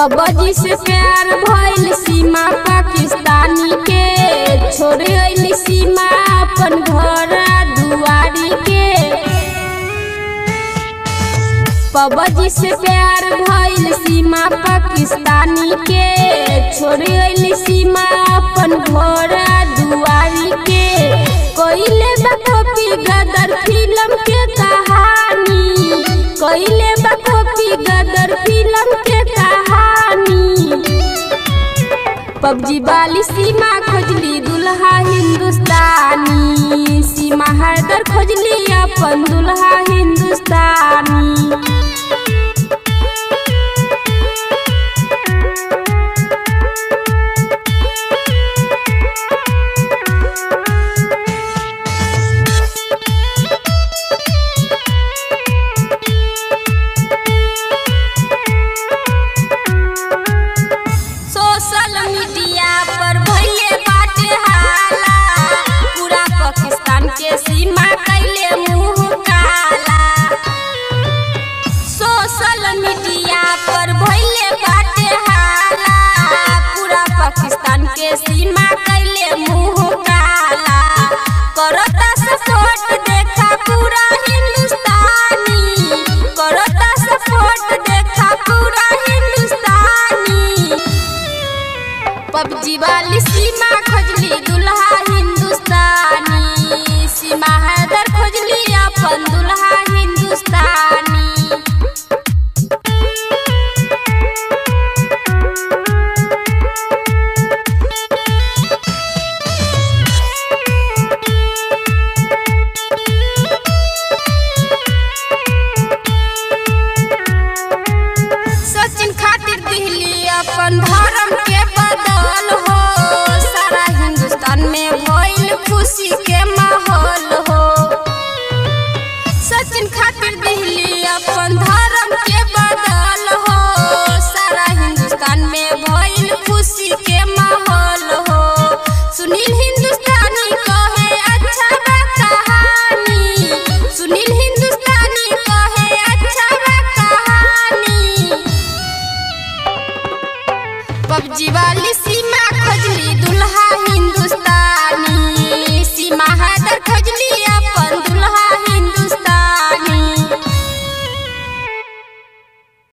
PUBG से प्यार भइल सीमा पाकिस्तानी के छोड़ अइली सीमा अपन घर दुआरी के पबजी से प्यार भइल सीमा पाकिस्तानी के छोड़ अइली सीमा अपन घर दुआरी के कोइले बकपी गदर फिल्म के कहानी कोइले बकपी गदर फिल्म के कहानी पबजी वाली सीमा खोजली दुल्हा हिंदुस्तानी सीमा हैदर खोजली अपन दुल्हा हिंदुस्तानी